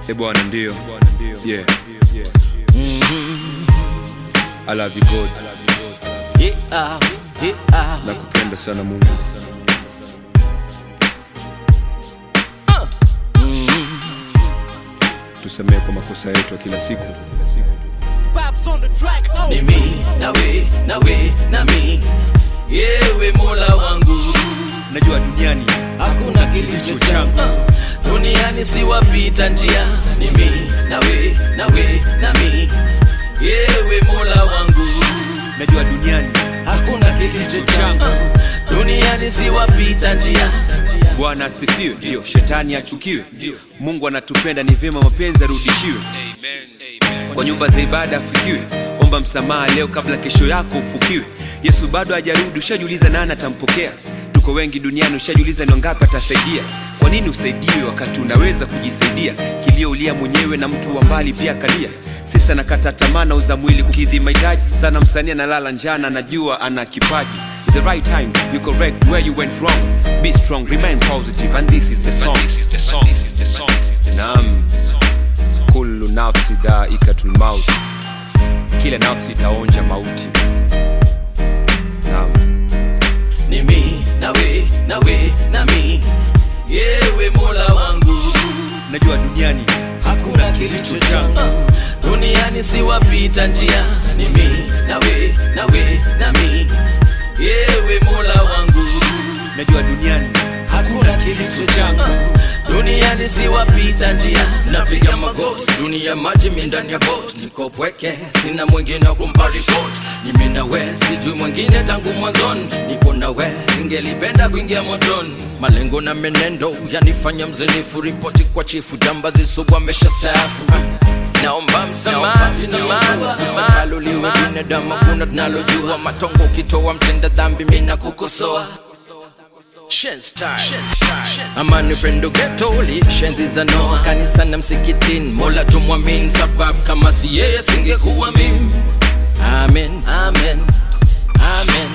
e bwana ndio yeah. I love you God Yeah, yeah. nakupenda sana mungu tusamehe kwa makosa yetu ya kila siku Ni mi nawe nawe na mi yewe mola wangu najua duniani hakuna kilicho changu duniani siwapita njia ni mi nawe nawe na mi yewe mola wangu najua duniani hakuna kilicho changu duniani siwapita njia bwana asifiwe ndio shetani achukiwe mungu anatupenda ni vyema mapenzi arudishiwe kwa nyumba za ibada afikiwe omba msamaha leo kabla kesho yako ufukiwe yesu bado hajarudi ushajiuliza nani atampokea tuko wengi duniani ushajiuliza ni wangapi atasaidia kwa nini usaidiwe wakati unaweza kujisaidia kilio ulia mwenyewe na mtu wa mbali pia kalia sisa nakata tamaa na uza mwili kukidhi mahitaji sana msanii analala njana anajua ana kipaji It's the right time you correct where you went wrong be strong remain positive and this is the song naam kullu nafsi dhaikatul maut kila nafsi itaonja mauti naam ni mi nawe nawe na mi yewe mola wangu najua duniani hakuna kilicho changu duniani siwapita njia ni mi nawe nawe na mi yewe mola wangu najua duniani hakuna kilicho changu duniani siwapita njia napiga magoti dunia maji mi ndani ya bot niko pweke sina mwingine wa kumpa report ni mi nawe sijui mwingine tangu mwanzoni nipo nawe singelipenda kuingia motoni malengo na menendo yanifanya mzinifu ripoti kwa chifu jambazi sugu amesha staafu naomba msamaha takalo liwe binadamu kuna tunalojua matongo ukitoa mtenda dhambi mina kukosoa Shen's time. amani pendo getoli shenzi za noa kanisa na msikitini mola tumwamin sababu kama si yeye singekuwa mimi amen amen amen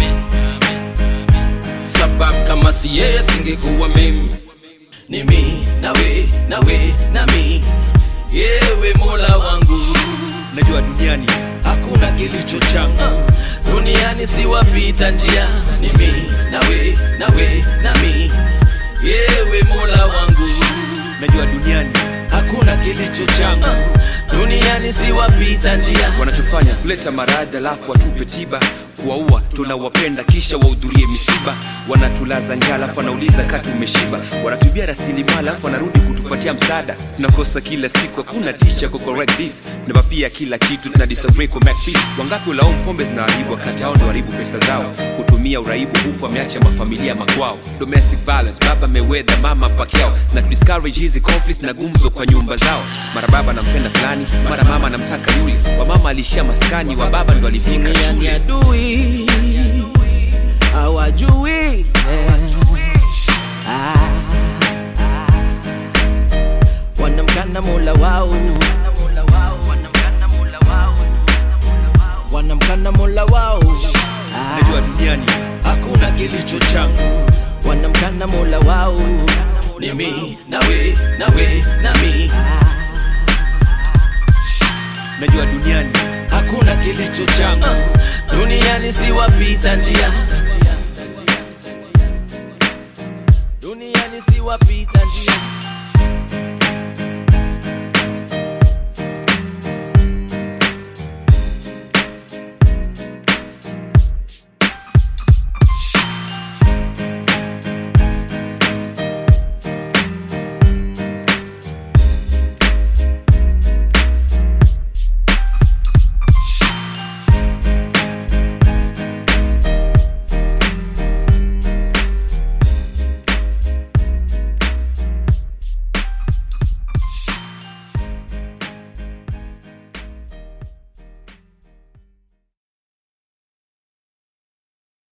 sababu kama si yeye singekuwa mimi ni mi nawe nawe na mi yewe mola wangu najua duniani hakuna kilicho changu duniani siwapita njia ni mi nawe nawe na mi yewe mola wangu najua duniani hakuna kilicho changu duniani siwapita njia wanachofanya kuleta maradhi alafu watupe tiba kuwaua tunawapenda kisha wahudhurie misiba wanatulaza njaa alafu wanauliza kati umeshiba wanatubia rasilimali alafu wanarudi kutupatia msaada tunakosa kila siku hakuna ticha ku correct this tunapapia kila kitu tuna disagree ku make peace wangapi ulaumu pombe zinaharibu wakati hao ndo haribu pesa zao kutumia uraibu huku ameacha mafamilia makwao domestic violence baba mewedha mama pakiao na discourage hizi conflicts na gumzo kwa nyumba zao mara baba anampenda fulani mara mama anamtaka yule wa mama alishia maskani wa baba ndo alifika duniani shule adui hawajui Ah, ah. wanamkana mola wao wanamkana mola wao Ah, najua duniani hakuna kilicho changu wanamkana mola wao ni mi nawe nawe na mi najua duniani hakuna kilicho changu duniani siwapita njia duniani siwapita njia